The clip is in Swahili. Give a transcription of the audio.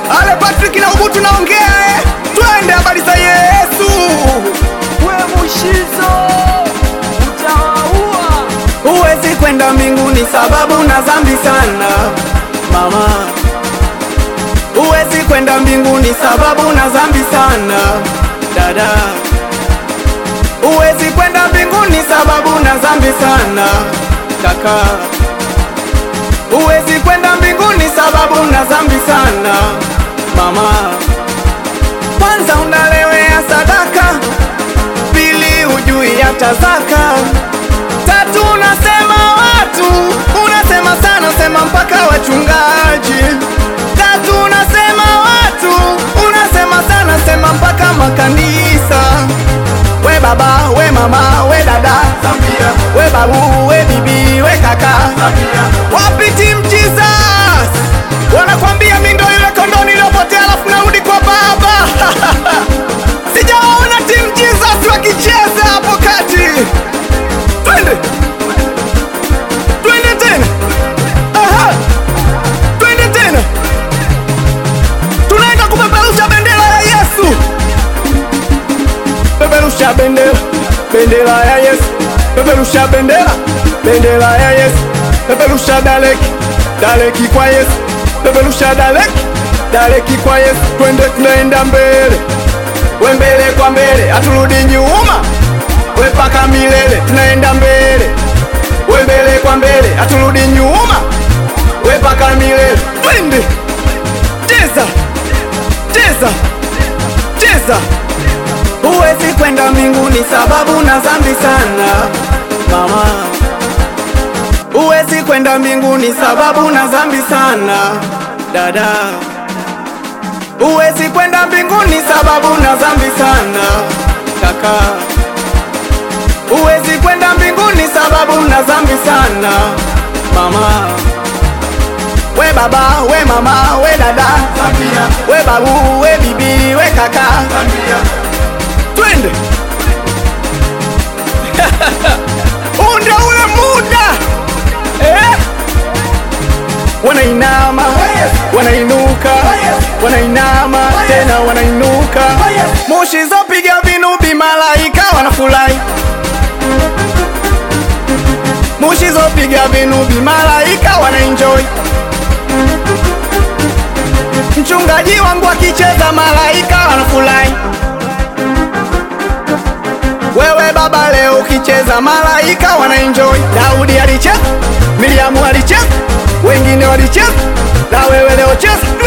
Ale Patrick na Ugutu naongea eh. Twende habari za Yesu. We Mushizo utawaua. Huwezi kwenda mbinguni sababu na dhambi sana mama. Huwezi kwenda mbinguni sababu na dhambi sana dada. Huwezi kwenda mbinguni sababu na dhambi sana kaka. Huwezi kwenda mbinguni sababu na dhambi sana mama. Kwanza unalewea sadaka, pili hujui hata zaka, tatu unasema watu, unasema sana sema mpaka wachungaji, tatu unasema watu, unasema sana sema mpaka makanisa. We baba, we mama, we dada, we babu, we bibi, we kaka, wapi Team Jesus? Wanakwambia mi ndo yule kondoo niliyopotea alafu narudi kwa baba. Sijawaona Team Jesus wakicheza hapo kati. Twende, twende tena, aha, twende tena, tunaenda kupeperusha bendera ya Yesu. Peperusha bendera, bendera ya Yesu. Peperusha bendera, bendera ya Yesu. Peperusha daleki, daleki kwa Yesu. Peperusha daleki, daleki kwa Yesu. Twende tunaenda mbele, we mbele kwa mbele, haturudi nyuma, we paka milele. Tunaenda mbele, we mbele kwa mbele, haturudi nyuma, we paka milele. Twende, cheza, cheza, cheza. Huwezi kwenda mbinguni sababu na dhambi sana mama. Huwezi kwenda mbinguni sababu na dhambi sana dada. Huwezi kwenda mbinguni sababu na dhambi sana kaka. Huwezi kwenda mbinguni sababu na dhambi sana mama. We baba, we mama, we dada, we babu, we bibi, we kaka twende huu ndio ule muda eh? wanainama wanainuka wanainama tena wanainuka moshi zopiga vinubi malaika wanafurahi moshi zopiga vinubi malaika wanaenjoy mchungaji wangu akicheza malaika wanafurahi wewe baba leo ukicheza malaika wanaenjoy. Daudi alicheza, Miriamu alicheza, wengine walicheza, na wewe leo cheza